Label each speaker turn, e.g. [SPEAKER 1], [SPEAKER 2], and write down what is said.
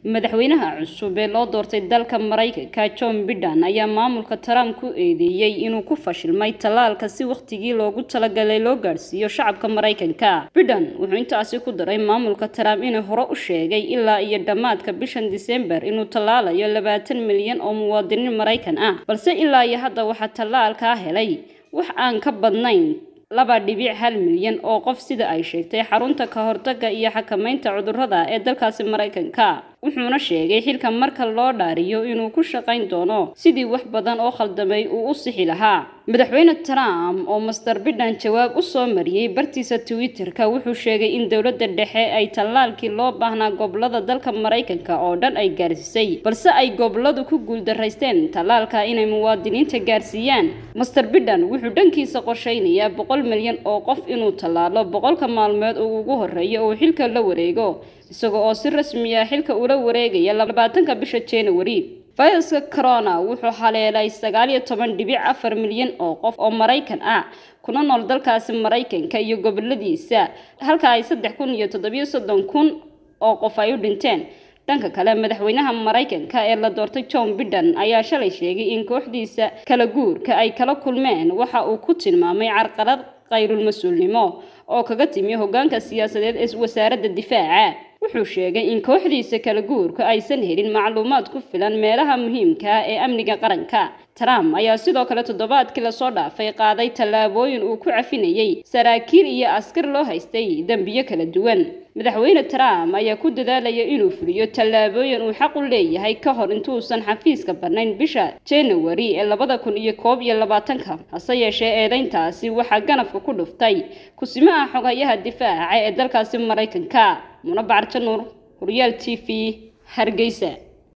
[SPEAKER 1] madaxweynaha cusub ee loo doortay dalka maraykanka john biden ayaa maamulka trump ku eedeeyey inuu ku fashilmay tallaalka si wakhtigii loogu talagalay loo gaadhsiiyo shacabka maraykanka biden wuxuu intaasi ku daray maamulka trump inuu hore u sheegay ilaa iyo dhammaadka bishan disembar inuu tallaalayo labaatan milyan oo muwaadiniin maraykan ah balse ilaa iyo hadda waxaa tallaalkaa helay wax aan ka badnayn laba dhibic hal milyan oo qof sida ay sheegtay xarunta ka hortagga iyo xakamaynta cudurrada ee dalkaasi maraykanka wuxuuna sheegay xilka marka loo dhaariyo inuu ku shaqayn doono sidii wax badan oo khaldamay uu u sixi lahaa madaxweyne trump oo master biden jawaab u soo mariyey bartiisa twitter-ka wuxuu sheegay in dowladda dhexe ay tallaalkii loo baahnaa gobolada dalka maraykanka oo dhan ay gaarsiisay balse ay goboladu ku guuldaraysteen tallaalka inay muwaadiniinta gaarsiiyaan master biden wuxuu dhankiisa qorsheynayaa boqol milyan oo qof inuu tallaalo boqolka maalmood oo ugu horreeya uu xilka la wareego isaga oo si rasmi ah xilka ula wareegaya labaatanka bisha january fayraska corona wuxuu haleelay sagaal iyo toban dhibic afar milyan oo qof oo maraykan ah kuna nool dalkaasi maraykanka iyo goboladiisa halka ay saddex kun iyo toddobiyo soddon kun oo qof ay u dhinteen dhanka kale madaxweynaha maraykanka ee la doortay john biden ayaa shalay sheegay in kooxdiisa kala guurka ay kala kulmeen waxa uu ku tilmaamay carqalad qayrul mas-uulnimo oo kaga timi hogaanka siyaasadeed ee wasaaradda difaaca wuxuu sheegay in kooxdiisa kala guurka aysan helin macluumaad ku filan meelaha muhiimka ah ee amniga qaranka trump ayaa sidoo kale toddobaadkii lasoo dhaafay qaaday tallaabooyin uu ku cafinayay saraakiil iyo askar loo haystay dembiyo kala duwan madaxweyne trump ayaa ku dadaalaya inuu fuliyo tallaabooyin uu xaq u leeyahay ka hor intuusan xafiiska bannayn bisha january ee labada kun iyo koob iyo labaatanka hase yeeshee eedeyntaasi waxaa ganafka ku dhuftay kusimaha xogayaha difaaca ee dalkaasi maraykanka munabacar januur horyaal t v hargeysa